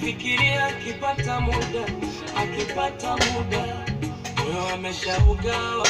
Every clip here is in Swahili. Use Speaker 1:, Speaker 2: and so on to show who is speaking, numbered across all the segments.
Speaker 1: nafikiria akipata muda, akipata muda, moyo ameshaugawa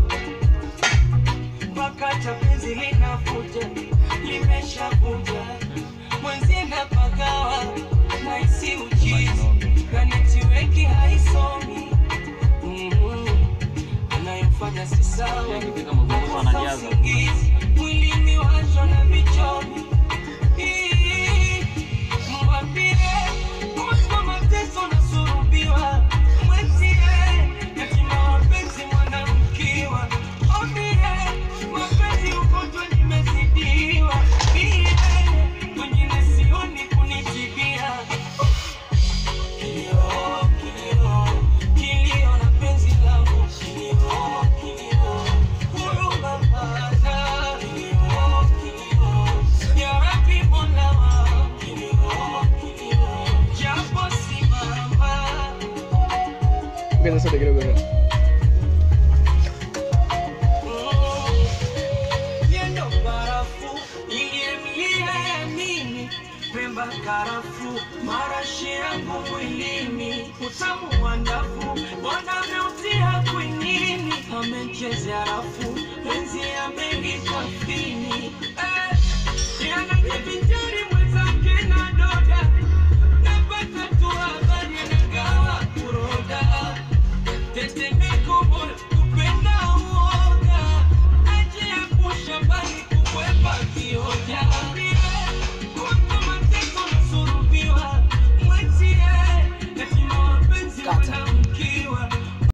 Speaker 1: mpaka cha penzi linavuja, limeshavuja mwenzie napagawa, naisi uchizi na netiweki haisomi Mhm. anayofanya si sawa,
Speaker 2: Nikifika Mavuno
Speaker 1: nakosa
Speaker 2: anajaza.
Speaker 1: usingizi, mwilini washwa na vichomi Ii, mwambie kuhusu mateso nasurubiwa, mwenzie yatima wapenzi mwanamkiwa, ambie mapenzi ugonjwa nimezidiwa, Mie, wengine sioni kunitibia Kilio, kilio, kilio na penzi langu. Kilio, kilio, huruma hana. Kilio, kilio, ya Rabbi Mola wangu. Kilio, kilio, japo simama.
Speaker 3: Ongeza soda kidogo.
Speaker 1: Yendo barafu iliyemlia ya mimi pemba karafu marashi yangu mwilini utamu wa ndafu wanameutia kwinini amechezea rafu penzi amelipa fini eh, yanajivijari mwenzake na doda napata tu habari anagawa kuroda tetemeko bora kupenda uoga ajiepusha mbali kukwepa vioja kuto mateso nasurubiwa mwetie yatima wapenzi
Speaker 3: Kata.
Speaker 1: wana